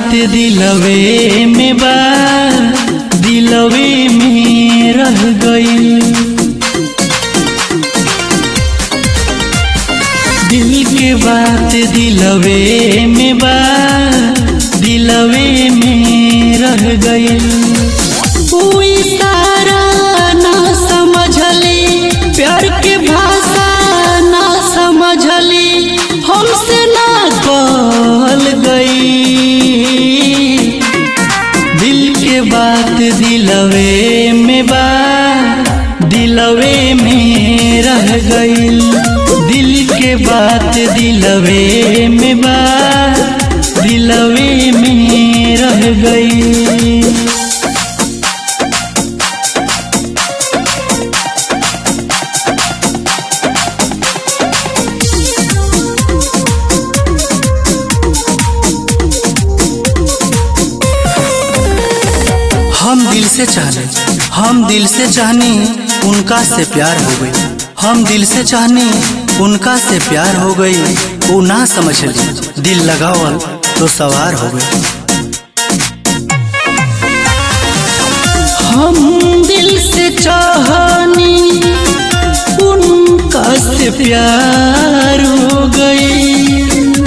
बात दिलवे में बा दिलवे में रह गई दिल के बात दिलवे में बा दिलवे में रह गई कोई सारा ना समझली प्यार के भाषा ना समझली हमसे ना कहल गई दिल के बात दिलवे में बा दिलवे में रह गई दिल के बात दिलवे में बा दिलवे में रह गई हम दिल से चाहने हम दिल से चाहनी उनका से प्यार हो गई हम दिल से चाहनी उनका से प्यार हो गई वो ना समझ ली दिल लगावल तो सवार हो गई हम दिल से चाहनी उनका से प्यार हो गई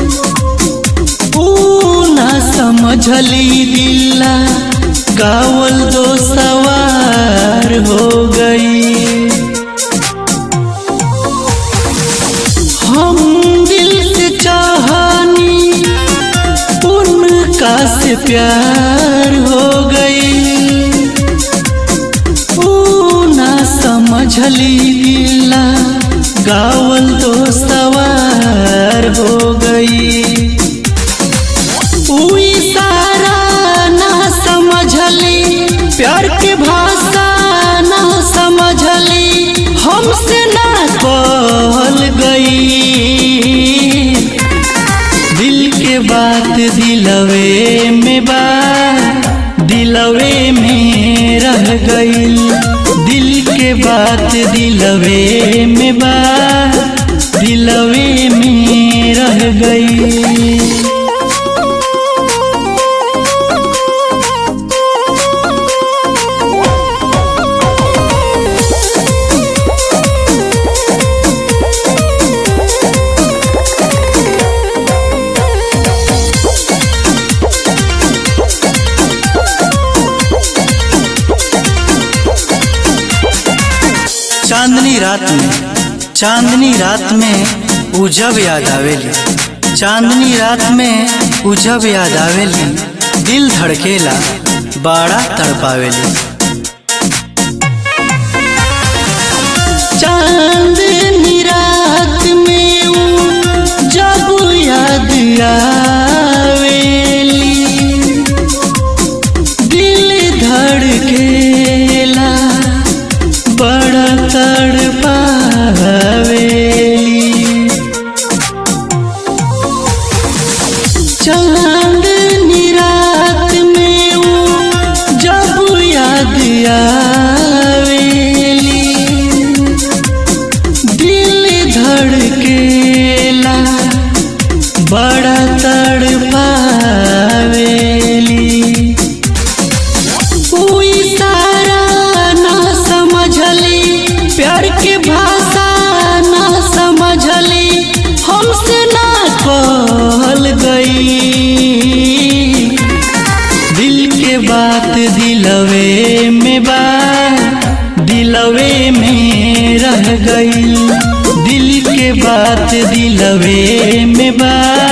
वो ना समझली दिल्ला गावल दो सवार हो गई हम दिल से चाहनी उनका से प्यार हो गई ऊ ना समझली गिला गावल तो सवार हो गई ऊ इशारा ना समझली प्यार के भाषा ना समझली हमसे ना कहल गई दिल के बात दिलवे में बा दिलवे में रह गई दिल के बात दिलवे में बा दिलवे में रह गई चांदनी रात में चांदनी रात में उजब याद आवेली चांदनी रात में उजब याद आवेली दिल धड़केला बाड़ा तड़पावेली चांदनी रात में ऊ जब याद आवेली दिल धड़केला बड़ा तड़पावेली चांदनी रात में ऊ जब याद आवेली दिल धड़केला बड़ा तड़पावेली ऊ इशारा ना समझली प्यार के भाषा ना समझली हमसे ना कहल गई दिल के बात दिलवे में बा दिलवे में रह गई दिल के बात दिलवे में बा